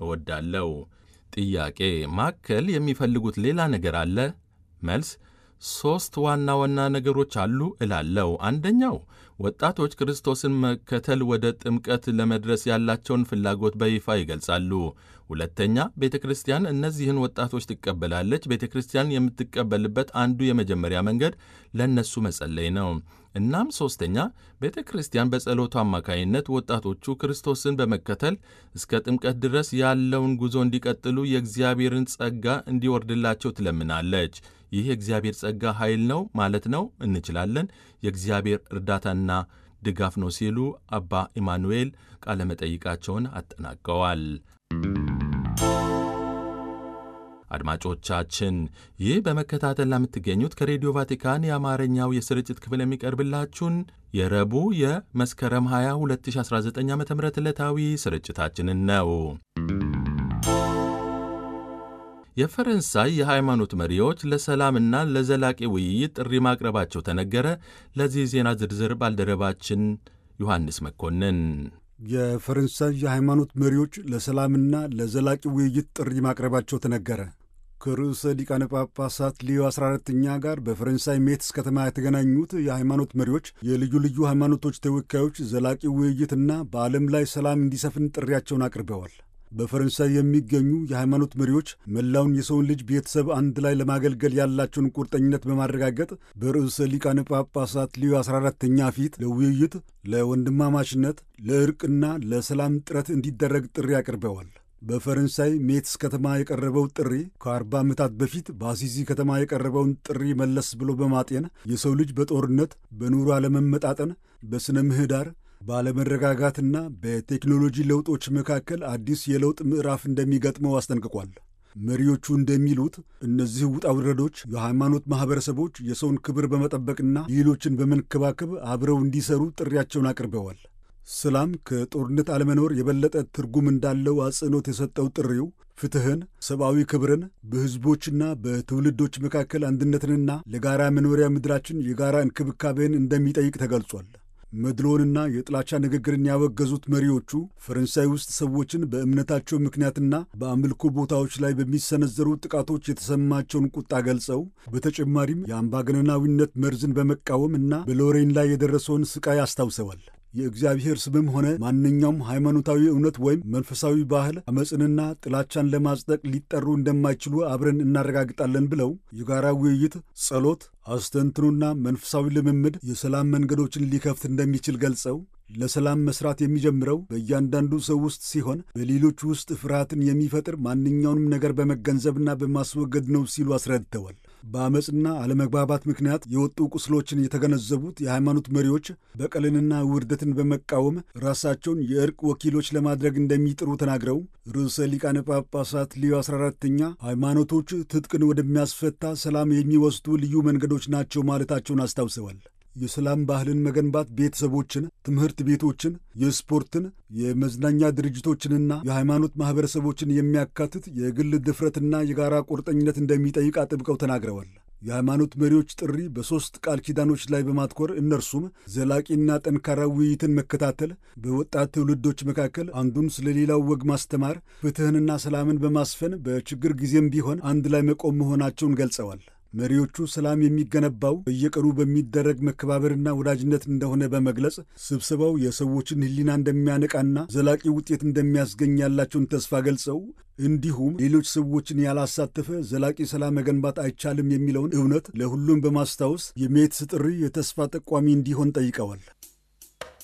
እወዳለሁ። ጥያቄ ማከል የሚፈልጉት ሌላ ነገር አለ? መልስ ሦስት ዋና ዋና ነገሮች አሉ እላለሁ። አንደኛው ወጣቶች ክርስቶስን መከተል ወደ ጥምቀት ለመድረስ ያላቸውን ፍላጎት በይፋ ይገልጻሉ። ሁለተኛ ቤተ ክርስቲያን እነዚህን ወጣቶች ትቀበላለች። ቤተ ክርስቲያን የምትቀበልበት አንዱ የመጀመሪያ መንገድ ለእነሱ መጸለይ ነው። እናም ሦስተኛ ቤተ ክርስቲያን በጸሎቱ አማካይነት ወጣቶቹ ክርስቶስን በመከተል እስከ ጥምቀት ድረስ ያለውን ጉዞ እንዲቀጥሉ የእግዚአብሔርን ጸጋ እንዲወርድላቸው ትለምናለች። ይህ የእግዚአብሔር ጸጋ ኃይል ነው ማለት ነው እንችላለን። የእግዚአብሔር እርዳታና ድጋፍ ነው ሲሉ አባ ኢማኑኤል ቃለመጠይቃቸውን አጠናቀዋል። አድማጮቻችን ይህ በመከታተል ለምትገኙት ከሬዲዮ ቫቲካን የአማርኛው የስርጭት ክፍል የሚቀርብላችሁን የረቡዕ የመስከረም 20 2019 ዓ ም ዕለታዊ ስርጭታችንን ነው። የፈረንሳይ የሃይማኖት መሪዎች ለሰላምና ለዘላቂ ውይይት ጥሪ ማቅረባቸው ተነገረ። ለዚህ ዜና ዝርዝር ባልደረባችን ዮሐንስ መኮንን የፈረንሳይ የሃይማኖት መሪዎች ለሰላምና ለዘላቂ ውይይት ጥሪ ማቅረባቸው ተነገረ። ከርዕሰ ሊቃነ ጳጳሳት ሊዮ 14ኛ ጋር በፈረንሳይ ሜትስ ከተማ የተገናኙት የሃይማኖት መሪዎች የልዩ ልዩ ሃይማኖቶች ተወካዮች ዘላቂ ውይይትና በዓለም ላይ ሰላም እንዲሰፍን ጥሪያቸውን አቅርበዋል። በፈረንሳይ የሚገኙ የሃይማኖት መሪዎች መላውን የሰውን ልጅ ቤተሰብ አንድ ላይ ለማገልገል ያላቸውን ቁርጠኝነት በማረጋገጥ በርዕሰ ሊቃነ ጳጳሳት ሊዮ 14ተኛ ፊት ለውይይት፣ ለወንድማማችነት፣ ለእርቅና ለሰላም ጥረት እንዲደረግ ጥሪ አቅርበዋል። በፈረንሳይ ሜትስ ከተማ የቀረበው ጥሪ ከአርባ ዓመታት በፊት በአሲሲ ከተማ የቀረበውን ጥሪ መለስ ብሎ በማጤን የሰው ልጅ በጦርነት፣ በኑሮ አለመመጣጠን፣ በሥነ ምህዳር ባለመረጋጋትና በቴክኖሎጂ ለውጦች መካከል አዲስ የለውጥ ምዕራፍ እንደሚገጥመው አስጠንቅቋል። መሪዎቹ እንደሚሉት እነዚህ ውጣ ውረዶች የሃይማኖት ማኅበረሰቦች የሰውን ክብር በመጠበቅና ሌሎችን በመንከባከብ አብረው እንዲሰሩ ጥሪያቸውን አቅርበዋል። ሰላም ከጦርነት አለመኖር የበለጠ ትርጉም እንዳለው አጽንኦት የሰጠው ጥሪው ፍትሕን፣ ሰብአዊ ክብርን፣ በሕዝቦችና በትውልዶች መካከል አንድነትንና ለጋራ መኖሪያ ምድራችን የጋራ እንክብካቤን እንደሚጠይቅ ተገልጿል። መድሎንና የጥላቻ ንግግርን ያወገዙት መሪዎቹ ፈረንሳይ ውስጥ ሰዎችን በእምነታቸው ምክንያትና በአምልኮ ቦታዎች ላይ በሚሰነዘሩ ጥቃቶች የተሰማቸውን ቁጣ ገልጸው በተጨማሪም የአምባገነናዊነት መርዝን በመቃወም እና በሎሬን ላይ የደረሰውን ስቃይ አስታውሰዋል። የእግዚአብሔር ስምም ሆነ ማንኛውም ሃይማኖታዊ እውነት ወይም መንፈሳዊ ባህል አመፅንና ጥላቻን ለማጽደቅ ሊጠሩ እንደማይችሉ አብረን እናረጋግጣለን ብለው የጋራ ውይይት፣ ጸሎት፣ አስተንትኖና መንፈሳዊ ልምምድ የሰላም መንገዶችን ሊከፍት እንደሚችል ገልጸው ለሰላም መስራት የሚጀምረው በእያንዳንዱ ሰው ውስጥ ሲሆን በሌሎች ውስጥ ፍርሃትን የሚፈጥር ማንኛውንም ነገር በመገንዘብና በማስወገድ ነው ሲሉ አስረድተዋል። በአመፅና አለመግባባት ምክንያት የወጡ ቁስሎችን የተገነዘቡት የሃይማኖት መሪዎች በቀልንና ውርደትን በመቃወም ራሳቸውን የእርቅ ወኪሎች ለማድረግ እንደሚጥሩ ተናግረው ርዕሰ ሊቃነ ጳጳሳት ሊዮ 14ተኛ ሃይማኖቶች ትጥቅን ወደሚያስፈታ ሰላም የሚወስዱ ልዩ መንገዶች ናቸው ማለታቸውን አስታውሰዋል። የሰላም ባህልን መገንባት ቤተሰቦችን፣ ትምህርት ቤቶችን፣ የስፖርትን፣ የመዝናኛ ድርጅቶችንና የሃይማኖት ማኅበረሰቦችን የሚያካትት የግል ድፍረትና የጋራ ቁርጠኝነት እንደሚጠይቅ አጥብቀው ተናግረዋል። የሃይማኖት መሪዎች ጥሪ በሦስት ቃል ኪዳኖች ላይ በማትኮር እነርሱም ዘላቂና ጠንካራ ውይይትን መከታተል፣ በወጣት ትውልዶች መካከል አንዱን ስለ ሌላው ወግ ማስተማር፣ ፍትሕንና ሰላምን በማስፈን በችግር ጊዜም ቢሆን አንድ ላይ መቆም መሆናቸውን ገልጸዋል። መሪዎቹ ሰላም የሚገነባው በየቀኑ በሚደረግ መከባበርና ወዳጅነት እንደሆነ በመግለጽ ስብሰባው የሰዎችን ሕሊና እንደሚያነቃና ዘላቂ ውጤት እንደሚያስገኝ ያላቸውን ተስፋ ገልጸው እንዲሁም ሌሎች ሰዎችን ያላሳተፈ ዘላቂ ሰላም መገንባት አይቻልም የሚለውን እውነት ለሁሉም በማስታወስ የሜትስ ጥሪ የተስፋ ጠቋሚ እንዲሆን ጠይቀዋል።